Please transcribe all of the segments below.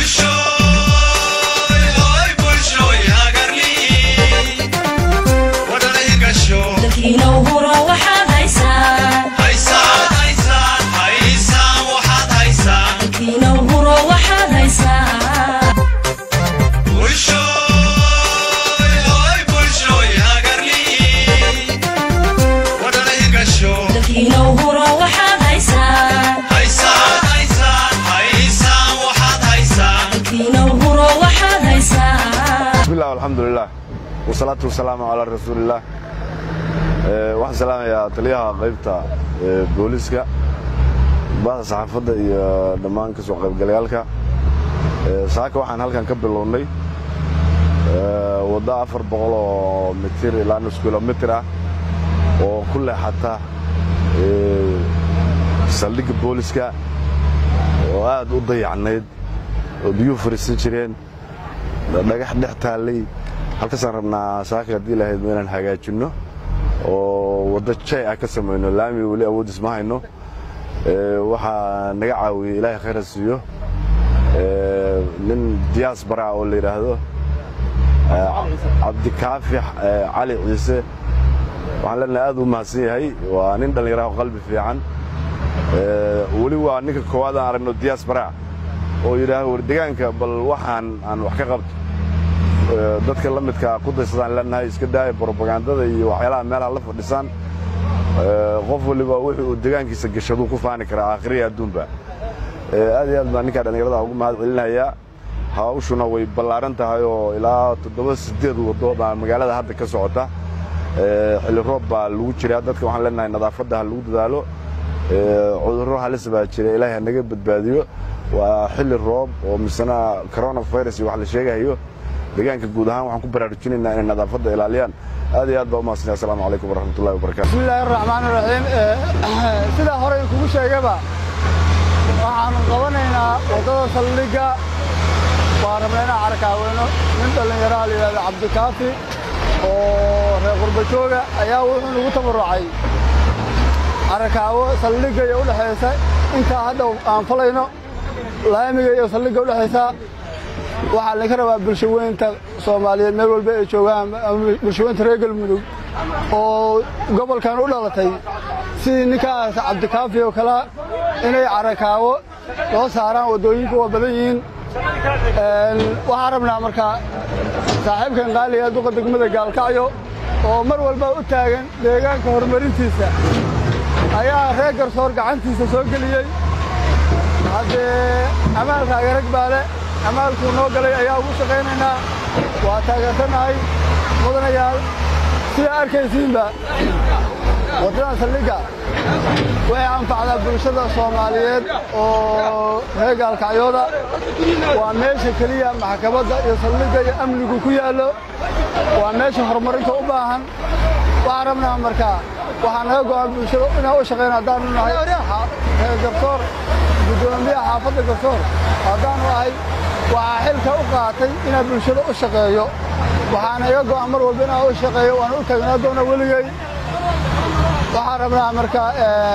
alxamdulilah wasalaatu wasalaamu calaa rasuulillaah waxaan salaamayaa taliyaha qaybta booliiska bahda saxaafadda iyo dhammaan ka soo qaybgalayaalka saaka waxaan halkan ka bilownay waddo afar boqol oo mitir ilaa nus kilomitir ah oo ku leexata saldhigga booliiska oo aad u dayacnayd oo biyuhu fariisan jireen dhagax dhex taallay halkaasaan rabnaa saaka haddii lahayd ma inaan hagaajinno oo waddo jay ah ka samayno laami weli awoodis ma hayno waxaa naga caawiyey ilaahay khayra siiyo nin diyaas bara oo la yidhaahdo cabdikaafi cali ciise waxaan leenahay aad u mahadsan yahay waa nin dhallinyaraha oo qalbi fiican weli waa ninka koowaad aan aragno diyaas bara oo yidhaahdo war degaanka bal waxaan aan wax ka qabto dadka la midka ku daysadaan leenahay iska daaya brobagandada iyo waxyaalaha meelaha la fadhisaan qof waliba wuxuu uu degaankiisa gashaduu ku faani karaa aakhiriya adduunba aad iyo aad baan ninkaa dhallinyarada ugu mahad celinayaa hawshuna way ballaaran tahay oo ilaa toddoba siddeed waddo baa magaalada hadda ka socota xilli roob baa lagu jiraa dadka waxaan leenahay nadaafadda ha lagu dadaalo cudurro halis baa jira ilaahay ha naga badbaadiyo waa xilli roob oo misena coronavirus iyo wax la sheegahayo deegaanka guud ahaan waxaan ku baraarujinaynaa inay nadaafadda ilaaliyaan aad iyo aad baa u mahadsanaya assalamu calaykum waraxmatullahi wabarakatu bismillahi araxmaan iraxiim sidaa horey kugu sheegaba waxaanu qabanaynaa waddada saldhigga waa rabnaa inaan carakaaweyno nin dhallinyaraha la yidhahdo cabdikaafi oo reer qurbajooga ayaa wuxuu nagu tabarucay carakaawo saldhigga iyo udhexaysa intaa hadda aan falayno laamiga iyo saldhigga udhexaysa waxaa laga rabaa bulshaweynta soomaaliyeed meel walba ay joogaan bulshaweynta reer galmudug oo gobolkan u dhalatay sidii ninkaas cabdikaafi oo kalea inay carakaawo soo saaraan waddooyinku waa badan yihiin waxaan rabnaa markaa saaxiibkan qaaliga duqa degmada gaalkacyo oo mar walba u taagan deegaanka horumarintiisa ayaa reer garsoor gacantiisa soo geliyey haddee amaalka agarag baale amaalkuu noo galay ayaa ugu shaqaynaynaa waa taageersannahay mudanayaal sidaa arkaysiinba waddadan saldhigga waxay anfacdaa bulshada soomaaliyeed oo reer gaalkacyooda waa meesha keliya maxkamadda iyo saldhigga iyo amnigu ku yaallo waa meesha horumarinta u baahan waxaan rabnaa markaa waxaa naga go'an bulshada inaan u shaqayna haddaanu nahay reer garsoor guddoomiyaha xaafadda garsoor haddaanu ahay waxaa xilka u qaatay inaan bulshada u shaqeeyo waxaana iga go'an mar walba inaan u shaqeeyo waana u taagnaa doona weligay waxaan rabnaa markaa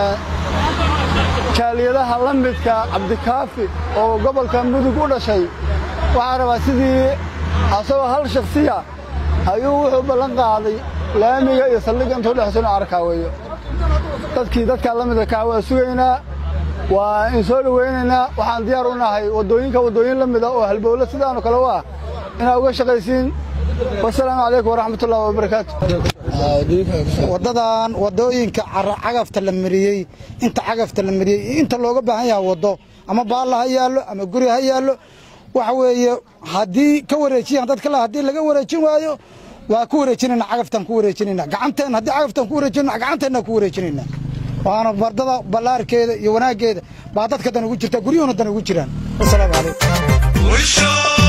jaaliyadaha la midka cabdikaafi oo gobolka mudug u dhashay waxaan rabaa sidii asagoo hal shaksiya ayuu wuxuu ballan qaaday laamiga iyo saldhigga intuu dhexayso inu arkaaweeyo dadkii dadkaa la midka kaa waa sugaynaa waa in soo dhowaynaynaa waxaan diyaar u nahay waddooyinka waddooyin la mida oo halbowle sidaanu kale u ah inaa uga shaqaysiin wasalaamu calaykum waraxmatullahi wabarakaatu waddadan waddooyinka cagafta la mariyey inta cagafta la mariyey inta looga baahan yaha waddo ama baalla ha yaallo ama guri ha yaallo waxa weeye haddii ka wareejiyaan dad kale haddii laga wareejin waayo waa ku wareejinayna cagaftaan ku wareejinayna gacanteen haddii cagaftaan ku wareejinayna gacanteenna ku wareejinayna waana bardada ballaarkeeda iyo wanaaggeeda baa dadka dan ugu jirta guryuhuna dan ugu jiraan wasalaamu calaykum